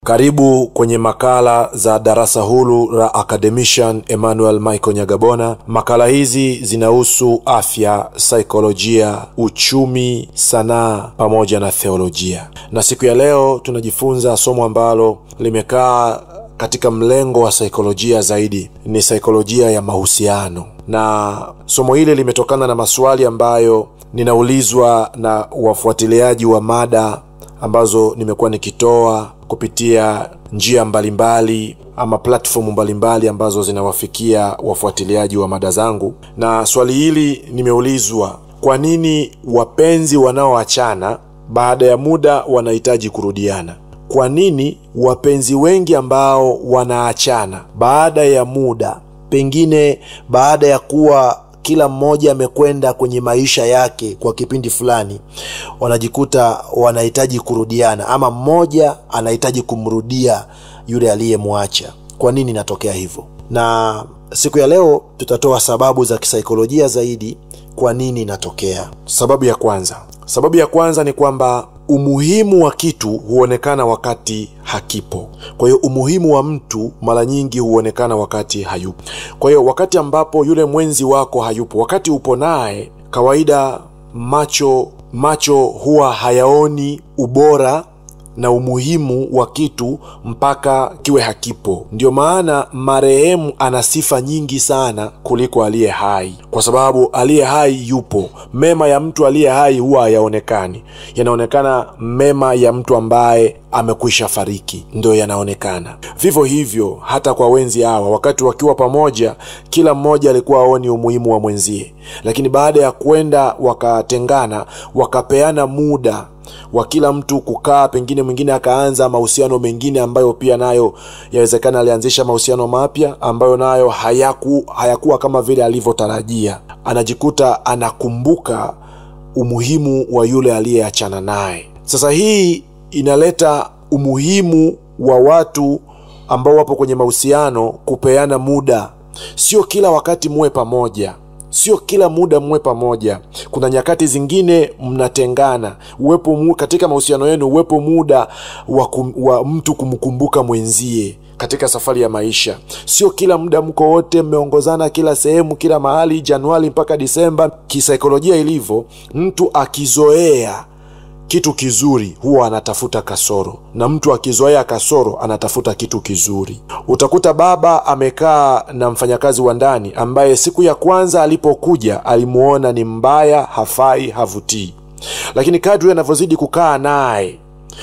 Karibu kwenye makala za darasa huru la Academician Emmanuel Michael Nyagabona. Makala hizi zinahusu afya, saikolojia, uchumi, sanaa pamoja na theolojia, na siku ya leo tunajifunza somo ambalo limekaa katika mlengo wa saikolojia zaidi, ni saikolojia ya mahusiano, na somo hili limetokana na maswali ambayo ninaulizwa na wafuatiliaji wa mada ambazo nimekuwa nikitoa kupitia njia mbalimbali ama platformu mbalimbali ambazo zinawafikia wafuatiliaji wa mada zangu. Na swali hili nimeulizwa, kwa nini wapenzi wanaoachana baada ya muda wanahitaji kurudiana? Kwa nini wapenzi wengi ambao wanaachana baada ya muda, pengine baada ya kuwa kila mmoja amekwenda kwenye maisha yake kwa kipindi fulani, wanajikuta wanahitaji kurudiana, ama mmoja anahitaji kumrudia yule aliyemwacha. Kwa nini inatokea hivyo? Na siku ya leo tutatoa sababu za kisaikolojia zaidi kwa nini inatokea. Sababu ya kwanza, sababu ya kwanza ni kwamba umuhimu wa kitu huonekana wakati hakipo. Kwa hiyo umuhimu wa mtu mara nyingi huonekana wakati hayupo. Kwa hiyo wakati ambapo yule mwenzi wako hayupo, wakati upo naye, kawaida macho macho huwa hayaoni ubora na umuhimu wa kitu mpaka kiwe hakipo. Ndio maana marehemu ana sifa nyingi sana kuliko aliye hai, kwa sababu aliye hai yupo. Mema ya mtu aliye hai huwa hayaonekani, yanaonekana mema ya mtu ambaye amekwisha fariki ndio yanaonekana. Vivyo hivyo hata kwa wenzi hawa, wakati wakiwa pamoja, kila mmoja alikuwa aoni umuhimu wa mwenzie, lakini baada ya kwenda wakatengana, wakapeana muda wa kila mtu kukaa, pengine mwingine akaanza mahusiano mengine ambayo pia nayo yawezekana alianzisha mahusiano mapya ambayo nayo hayaku, hayakuwa kama vile alivyotarajia. Anajikuta anakumbuka umuhimu wa yule aliyeachana naye. Sasa hii inaleta umuhimu wa watu ambao wapo kwenye mahusiano kupeana muda. Sio kila wakati muwe pamoja, sio kila muda muwe pamoja. Kuna nyakati zingine mnatengana. Uwepo mu, katika mahusiano yenu uwepo muda wa, kum, wa mtu kumkumbuka mwenzie katika safari ya maisha. Sio kila muda mko wote mmeongozana kila sehemu, kila mahali, Januari mpaka Disemba. Kisaikolojia ilivyo, mtu akizoea kitu kizuri huwa anatafuta kasoro, na mtu akizoea kasoro anatafuta kitu kizuri. Utakuta baba amekaa na mfanyakazi wa ndani ambaye siku ya kwanza alipokuja alimuona ni mbaya, hafai, havutii, lakini kadri anavyozidi kukaa naye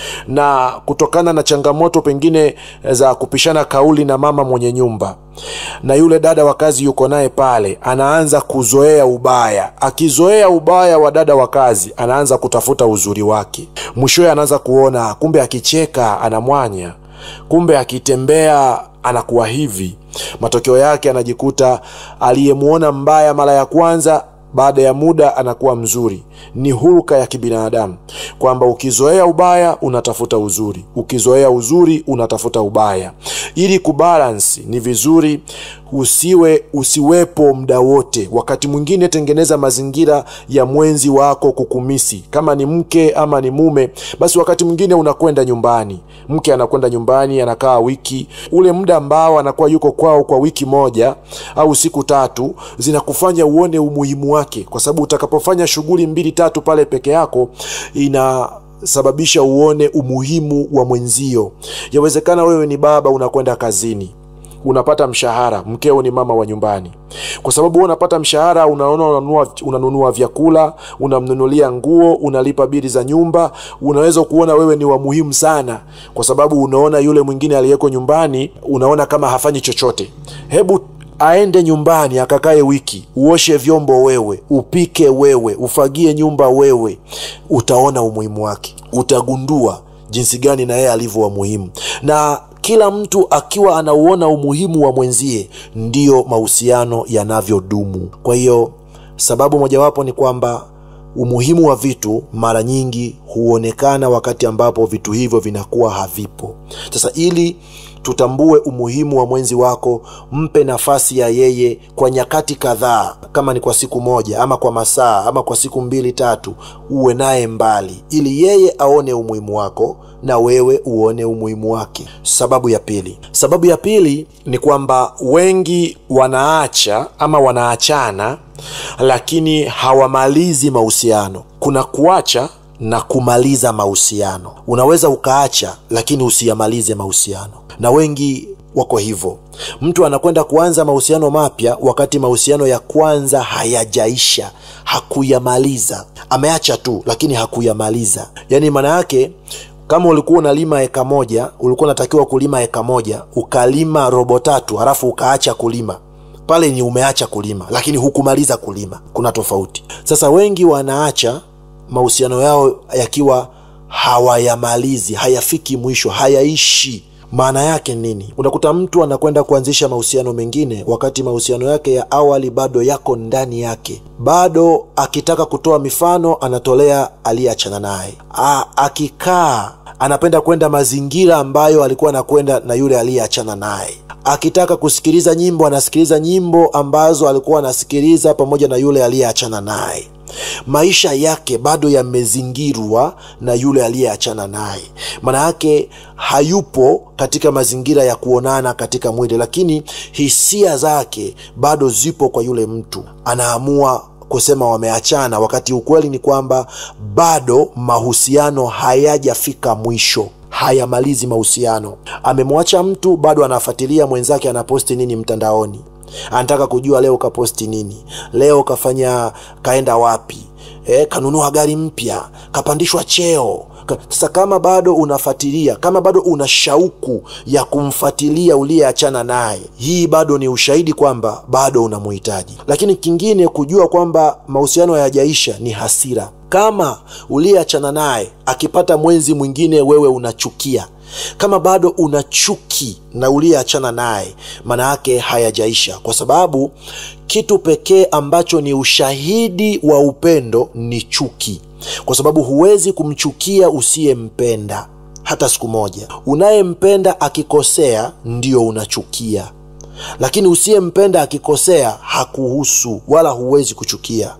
na kutokana na changamoto pengine za kupishana kauli na mama mwenye nyumba na yule dada wa kazi yuko naye pale, anaanza kuzoea ubaya. Akizoea ubaya wa dada wa kazi, anaanza kutafuta uzuri wake. Mwishowe anaanza kuona kumbe akicheka anamwanya, kumbe akitembea anakuwa hivi. Matokeo yake anajikuta aliyemwona mbaya mara ya kwanza baada ya muda anakuwa mzuri. Ni huruka ya kibinadamu kwamba ukizoea ubaya unatafuta uzuri, ukizoea uzuri unatafuta ubaya. Ili kubalansi, ni vizuri usiwe usiwepo muda wote. Wakati mwingine tengeneza mazingira ya mwenzi wako kukumisi, kama ni mke ama ni mume, basi wakati mwingine unakwenda nyumbani, mke anakwenda nyumbani, anakaa wiki. Ule muda ambao anakuwa yuko kwao kwa wiki moja au siku tatu, zinakufanya uone umuhimu wake, kwa sababu utakapofanya shughuli mbili tatu pale peke yako ina sababisha uone umuhimu wa mwenzio. Yawezekana wewe ni baba, unakwenda kazini, unapata mshahara, mkeo ni mama wa nyumbani. Kwa sababu wewe unapata mshahara, unaona unanunua, unanunua vyakula, unamnunulia nguo, unalipa bili za nyumba, unaweza kuona wewe ni wa muhimu sana, kwa sababu unaona yule mwingine aliyeko nyumbani, unaona kama hafanyi chochote. Hebu aende nyumbani akakae wiki, uoshe vyombo wewe, upike wewe, ufagie nyumba wewe, utaona umuhimu wake, utagundua jinsi gani na yeye alivyo wa muhimu. Na kila mtu akiwa anauona umuhimu wa mwenzie, ndiyo mahusiano yanavyodumu. Kwa hiyo sababu mojawapo ni kwamba umuhimu wa vitu mara nyingi huonekana wakati ambapo vitu hivyo vinakuwa havipo. Sasa ili tutambue umuhimu wa mwenzi wako mpe nafasi ya yeye kwa nyakati kadhaa kama ni kwa siku moja ama kwa masaa ama kwa siku mbili tatu uwe naye mbali ili yeye aone umuhimu wako na wewe uone umuhimu wake sababu ya pili sababu ya pili ni kwamba wengi wanaacha ama wanaachana lakini hawamalizi mahusiano kuna kuacha na kumaliza mahusiano unaweza ukaacha lakini usiyamalize mahusiano na wengi wako hivyo mtu anakwenda kuanza mahusiano mapya wakati mahusiano ya kwanza hayajaisha hakuyamaliza ameacha tu lakini hakuyamaliza yaani maana yake kama ulikuwa unalima eka moja ulikuwa unatakiwa kulima eka moja ukalima robo tatu halafu ukaacha kulima pale ni umeacha kulima lakini hukumaliza kulima kuna tofauti sasa wengi wanaacha mahusiano yao yakiwa hawayamalizi hayafiki mwisho hayaishi maana yake nini unakuta mtu anakwenda kuanzisha mahusiano mengine wakati mahusiano yake ya awali bado yako ndani yake bado akitaka kutoa mifano anatolea aliyeachana naye akikaa anapenda kwenda mazingira ambayo alikuwa anakwenda na yule aliyeachana naye akitaka kusikiliza nyimbo anasikiliza nyimbo ambazo alikuwa anasikiliza pamoja na yule aliyeachana naye maisha yake bado yamezingirwa na yule aliyeachana naye maana yake hayupo katika mazingira ya kuonana katika mwili lakini hisia zake bado zipo kwa yule mtu anaamua kusema wameachana wakati ukweli ni kwamba bado mahusiano hayajafika mwisho hayamalizi mahusiano amemwacha mtu bado anafuatilia mwenzake anaposti nini mtandaoni anataka kujua leo kaposti nini leo kafanya kaenda wapi e, kanunua gari mpya kapandishwa cheo sasa kama bado unafuatilia kama bado una shauku ya kumfuatilia uliyeachana naye hii bado ni ushahidi kwamba bado unamuhitaji lakini kingine kujua kwamba mahusiano hayajaisha ni hasira kama uliyeachana naye akipata mwenzi mwingine wewe unachukia kama bado una chuki na uliyeachana naye maana yake hayajaisha kwa sababu kitu pekee ambacho ni ushahidi wa upendo ni chuki kwa sababu huwezi kumchukia usiyempenda hata siku moja unayempenda akikosea ndio unachukia lakini usiyempenda akikosea hakuhusu wala huwezi kuchukia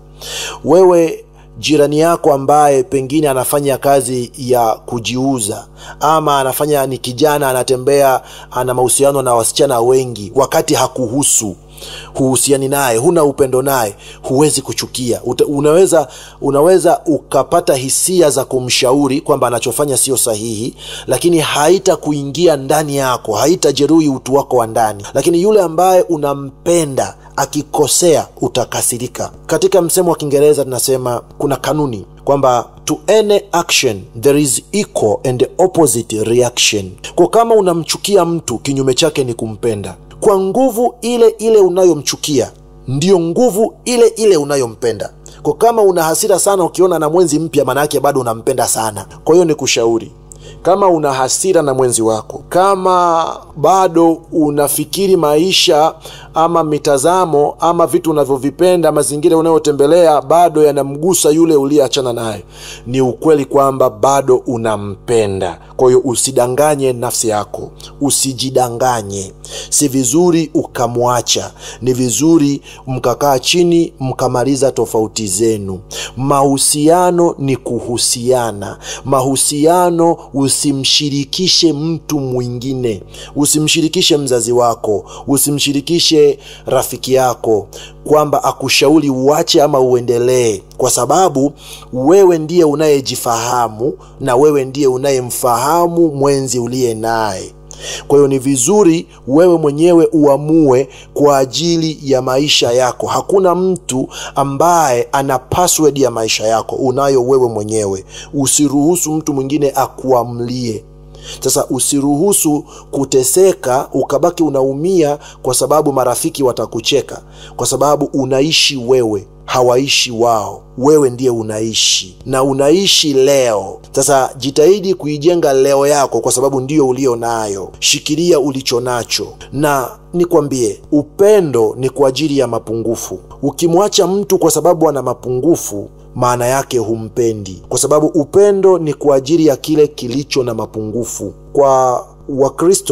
wewe jirani yako ambaye pengine anafanya kazi ya kujiuza ama anafanya ni kijana anatembea ana mahusiano na wasichana wengi wakati hakuhusu huhusiani naye huna upendo naye huwezi kuchukia Uta, unaweza unaweza ukapata hisia za kumshauri kwamba anachofanya sio sahihi lakini haita kuingia ndani yako haitajeruhi utu wako wa ndani lakini yule ambaye unampenda akikosea utakasirika katika msemo wa kiingereza tunasema kuna kanuni kwamba to any action there is equal and opposite reaction kwa kama unamchukia mtu kinyume chake ni kumpenda kwa nguvu ile ile unayomchukia ndiyo nguvu ile ile unayompenda kwa kama una hasira sana ukiona na mwenzi mpya maanaake bado unampenda sana kwa hiyo ni kushauri kama una hasira na mwenzi wako kama bado unafikiri maisha ama mitazamo ama vitu unavyovipenda mazingira unayotembelea bado yanamgusa yule uliyeachana naye ni ukweli kwamba bado unampenda kwa hiyo usidanganye nafsi yako usijidanganye si vizuri ukamwacha ni vizuri mkakaa chini mkamaliza tofauti zenu mahusiano ni kuhusiana mahusiano usimshirikishe mtu mwingine usimshirikishe mzazi wako usimshirikishe rafiki yako kwamba akushauri uache ama uendelee kwa sababu wewe ndiye unayejifahamu na wewe ndiye unayemfahamu mwenzi uliye naye kwa hiyo ni vizuri wewe mwenyewe uamue kwa ajili ya maisha yako hakuna mtu ambaye ana password ya maisha yako unayo wewe mwenyewe usiruhusu mtu mwingine akuamlie sasa usiruhusu kuteseka ukabaki unaumia kwa sababu marafiki watakucheka kwa sababu unaishi wewe hawaishi wao wewe ndiye unaishi na unaishi leo sasa jitahidi kuijenga leo yako kwa sababu ndiyo ulio nayo shikilia ulicho nacho na nikwambie upendo ni kwa ajili ya mapungufu ukimwacha mtu kwa sababu ana mapungufu maana yake humpendi kwa sababu upendo ni kwa ajili ya kile kilicho na mapungufu kwa wakristo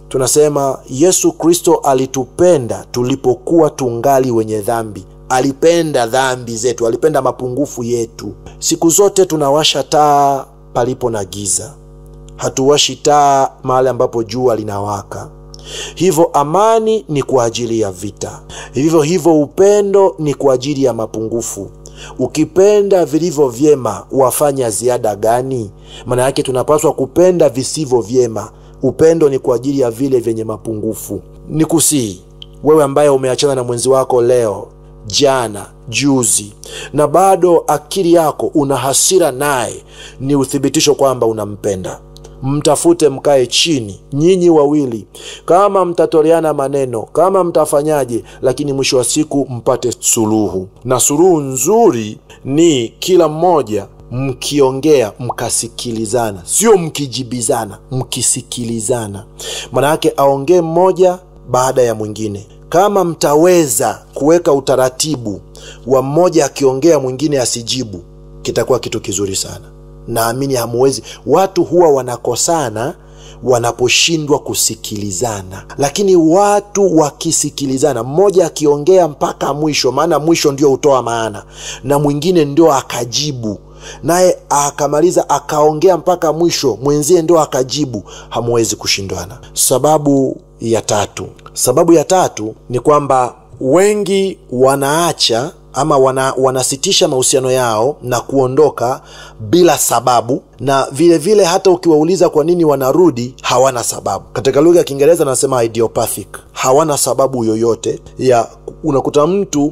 tunasema yesu kristo alitupenda tulipokuwa tungali wenye dhambi alipenda dhambi zetu alipenda mapungufu yetu siku zote tunawasha taa palipo na giza hatuwashi taa mahali ambapo jua linawaka hivyo amani ni kwa ajili ya vita vivyo hivyo upendo ni kwa ajili ya mapungufu ukipenda vilivyo vyema wafanya ziada gani maana yake tunapaswa kupenda visivyo vyema upendo ni kwa ajili ya vile vyenye mapungufu ni kusii wewe ambaye umeachana na mwenzi wako leo jana juzi na bado akili yako una hasira naye ni uthibitisho kwamba unampenda mtafute mkae chini nyinyi wawili kama mtatoleana maneno kama mtafanyaje lakini mwisho wa siku mpate suluhu na suluhu nzuri ni kila mmoja mkiongea mkasikilizana sio mkijibizana mkisikilizana maanayake aongee mmoja baada ya mwingine kama mtaweza kuweka utaratibu wa mmoja akiongea mwingine asijibu kitakuwa kitu kizuri sana naamini hamuwezi watu huwa wanakosana wanaposhindwa kusikilizana lakini watu wakisikilizana mmoja akiongea mpaka mwisho maana mwisho ndio hutoa maana na mwingine ndio akajibu naye akamaliza akaongea mpaka mwisho mwenzie ndio akajibu hamuwezi kushindwana sababu ya tatu sababu ya tatu ni kwamba wengi wanaacha ama wana, wanasitisha mahusiano yao na kuondoka bila sababu na vile vile hata ukiwauliza kwa nini wanarudi hawana sababu katika lugha ya kiingereza anasema idiopathic hawana sababu yoyote ya unakuta mtu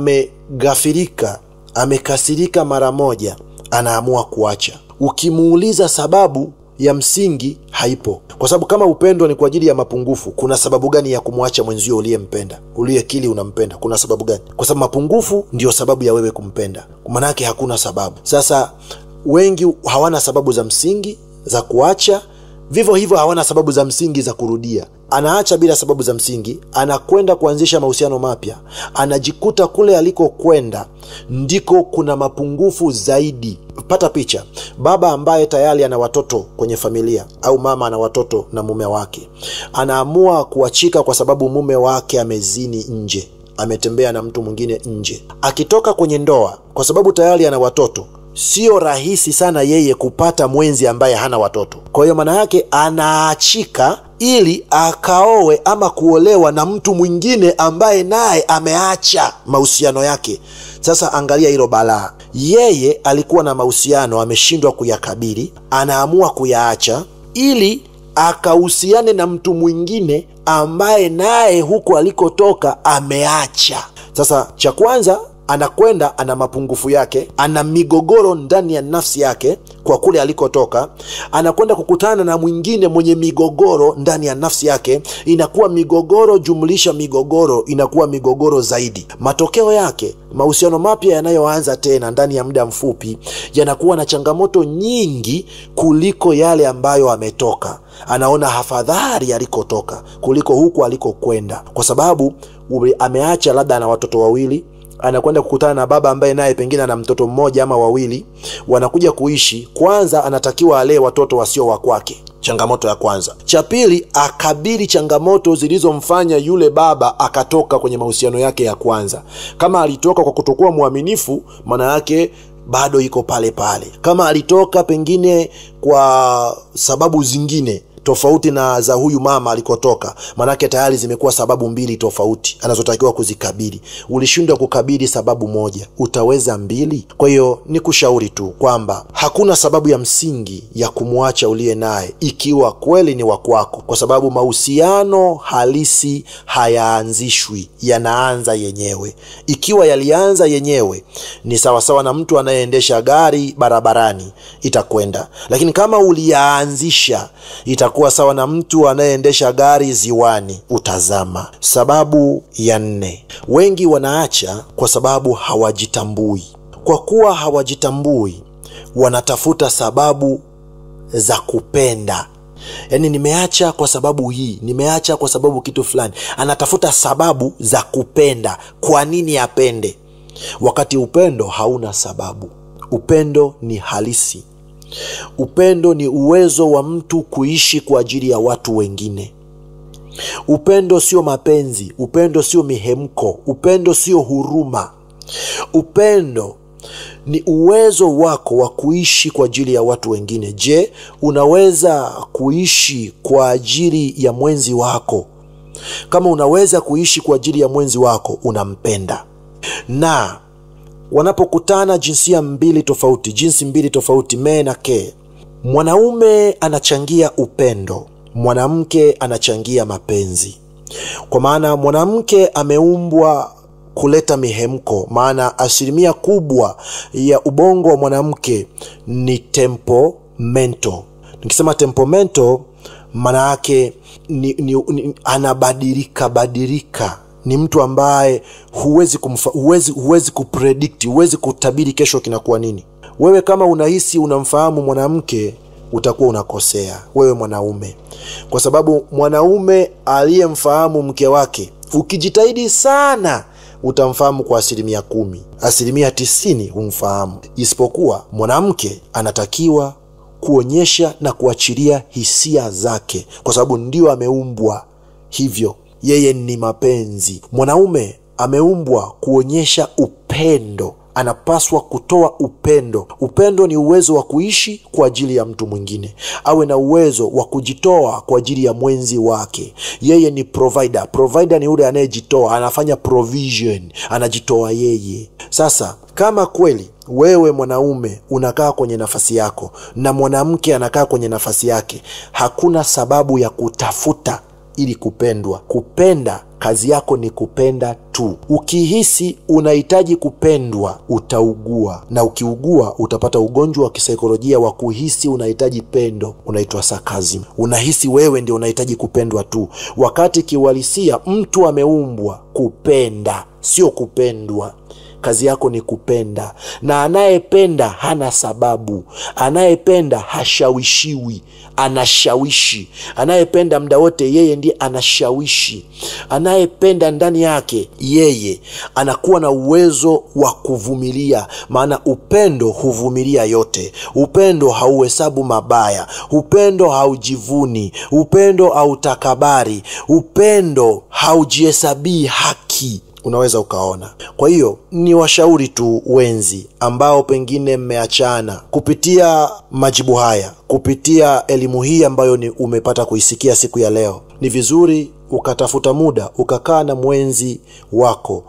amegafirika amekasirika mara moja anaamua kuacha ukimuuliza sababu ya msingi haipo kwa sababu kama upendo ni kwa ajili ya mapungufu kuna sababu gani ya kumwacha mwenzio uliyempenda uliyekili unampenda kuna sababu gani kwa sababu mapungufu ndio sababu ya wewe kumpenda maanake hakuna sababu sasa wengi hawana sababu za msingi za kuacha vivyo hivyo hawana sababu za msingi za kurudia anaacha bila sababu za msingi anakwenda kuanzisha mahusiano mapya anajikuta kule alikokwenda ndiko kuna mapungufu zaidi pata picha baba ambaye tayari ana watoto kwenye familia au mama ana watoto na mume wake anaamua kuachika kwa sababu mume wake amezini nje ametembea na mtu mwingine nje akitoka kwenye ndoa kwa sababu tayari ana watoto sio rahisi sana yeye kupata mwenzi ambaye hana watoto kwa hiyo maana yake anaachika ili akaowe ama kuolewa na mtu mwingine ambaye naye ameacha mahusiano yake sasa angalia hilo balaa yeye alikuwa na mahusiano ameshindwa kuyakabili anaamua kuyaacha ili akahusiane na mtu mwingine ambaye naye huko alikotoka ameacha sasa cha kwanza anakwenda ana mapungufu yake ana migogoro ndani ya nafsi yake kwa kule alikotoka anakwenda kukutana na mwingine mwenye migogoro ndani ya nafsi yake inakuwa migogoro jumlisha migogoro inakuwa migogoro zaidi matokeo yake mahusiano mapya yanayoanza tena ndani ya muda mfupi yanakuwa na changamoto nyingi kuliko yale ambayo ametoka anaona hafadhari alikotoka kuliko huku alikokwenda kwa sababu ameacha labda ana watoto wawili anakwenda kukutana na baba ambaye naye pengine ana mtoto mmoja ama wawili wanakuja kuishi kwanza anatakiwa alee watoto wasio wa kwake changamoto ya kwanza cha pili akabili changamoto zilizomfanya yule baba akatoka kwenye mahusiano yake ya kwanza kama alitoka kwa kutokuwa mwaminifu maana yake bado iko pale pale kama alitoka pengine kwa sababu zingine tofauti na za huyu mama alikotoka manake tayari zimekuwa sababu mbili tofauti anazotakiwa kuzikabili ulishindwa kukabili sababu moja utaweza mbili kwa hiyo ni kushauri tu kwamba hakuna sababu ya msingi ya kumwacha uliye naye ikiwa kweli ni wakwako kwa sababu mahusiano halisi hayaanzishwi yanaanza yenyewe ikiwa yalianza yenyewe ni sawasawa na mtu anayeendesha gari barabarani itakwenda lakini kama uliyaanzisha itakuwa sawa na mtu anayeendesha gari ziwani utazama sababu ya nne wengi wanaacha kwa sababu hawajitambui kwa kuwa hawajitambui wanatafuta sababu za kupenda yaani nimeacha kwa sababu hii nimeacha kwa sababu kitu fulani anatafuta sababu za kupenda kwa nini apende wakati upendo hauna sababu upendo ni halisi upendo ni uwezo wa mtu kuishi kwa ajili ya watu wengine upendo sio mapenzi upendo sio mihemko upendo sio huruma upendo ni uwezo wako wa kuishi kwa ajili ya watu wengine je unaweza kuishi kwa ajili ya mwenzi wako kama unaweza kuishi kwa ajili ya mwenzi wako unampenda na wanapokutana jinsia mbili tofauti jinsi mbili tofauti mee na ke mwanaume anachangia upendo mwanamke anachangia mapenzi kwa maana mwanamke ameumbwa kuleta mihemko maana asilimia kubwa ya ubongo wa mwanamke ni temperamento nikisema temperamento maana yake ni, ni, ni, anabadilika badilika ni mtu ambaye huwezi kumfa, huwezi, huwezi kupredikti huwezi kutabiri kesho kinakuwa nini wewe kama unahisi unamfahamu mwanamke utakuwa unakosea wewe mwanaume kwa sababu mwanaume aliyemfahamu mke wake ukijitahidi sana utamfahamu kwa asilimia kumi asilimia tisini humfahamu isipokuwa mwanamke anatakiwa kuonyesha na kuachilia hisia zake kwa sababu ndio ameumbwa hivyo yeye ni mapenzi mwanaume ameumbwa kuonyesha upendo anapaswa kutoa upendo upendo ni uwezo wa kuishi kwa ajili ya mtu mwingine awe na uwezo wa kujitoa kwa ajili ya mwenzi wake yeye ni provider provider ni yule anayejitoa anafanya provision anajitoa yeye sasa kama kweli wewe mwanaume unakaa kwenye nafasi yako na mwanamke anakaa kwenye nafasi yake hakuna sababu ya kutafuta ili kupendwa kupenda kazi yako ni kupenda tu ukihisi unahitaji kupendwa utaugua na ukiugua utapata ugonjwa wa kisaikolojia wa kuhisi unahitaji pendo unaitwa sakazim unahisi wewe ndio unahitaji kupendwa tu wakati kiuhalisia mtu ameumbwa kupenda sio kupendwa kazi yako ni kupenda na anayependa hana sababu anayependa hashawishiwi anashawishi anayependa mda wote yeye ndiye anashawishi anayependa ndani yake yeye anakuwa na uwezo wa kuvumilia maana upendo huvumilia yote upendo hauhesabu mabaya upendo haujivuni upendo hautakabari upendo haujihesabii haki unaweza ukaona kwa hiyo ni washauri tu wenzi ambao pengine mmeachana kupitia majibu haya kupitia elimu hii ambayo ni umepata kuisikia siku ya leo ni vizuri ukatafuta muda ukakaa na mwenzi wako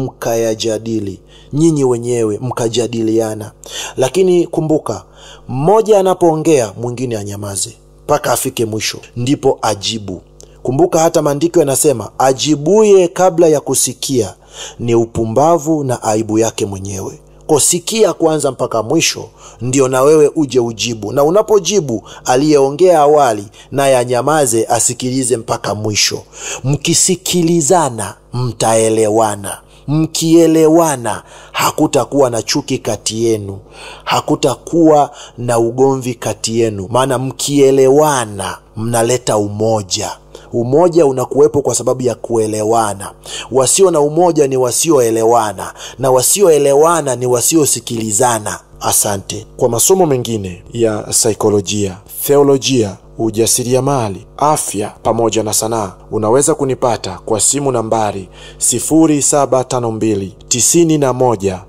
mkayajadili nyinyi wenyewe mkajadiliana lakini kumbuka mmoja anapoongea mwingine anyamaze mpaka afike mwisho ndipo ajibu kumbuka hata maandiko yanasema ajibuye kabla ya kusikia ni upumbavu na aibu yake mwenyewe kosikia kwanza mpaka mwisho ndio na wewe uje ujibu na unapojibu aliyeongea awali naye anyamaze asikilize mpaka mwisho mkisikilizana mtaelewana mkielewana hakutakuwa na chuki kati yenu hakutakuwa na ugomvi kati yenu maana mkielewana mnaleta umoja umoja unakuwepo kwa sababu ya kuelewana wasio na umoja ni wasioelewana na wasioelewana ni wasiosikilizana asante kwa masomo mengine ya saikolojia theolojia ujasiriamali afya pamoja na sanaa unaweza kunipata kwa simu nambari 752 91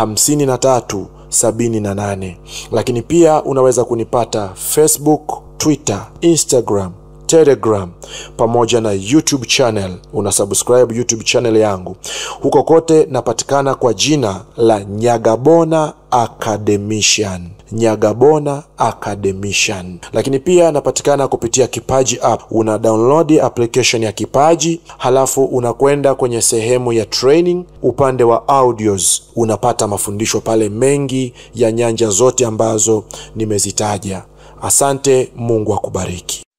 53 78 lakini pia unaweza kunipata facebook twitter instagram telegram pamoja na youtube channel una subscribe youtube channel yangu huko kote napatikana kwa jina la nyagabona academician nyagabona academician lakini pia napatikana kupitia kipaji app una download application ya kipaji halafu unakwenda kwenye sehemu ya training upande wa audios unapata mafundisho pale mengi ya nyanja zote ambazo nimezitaja asante mungu akubariki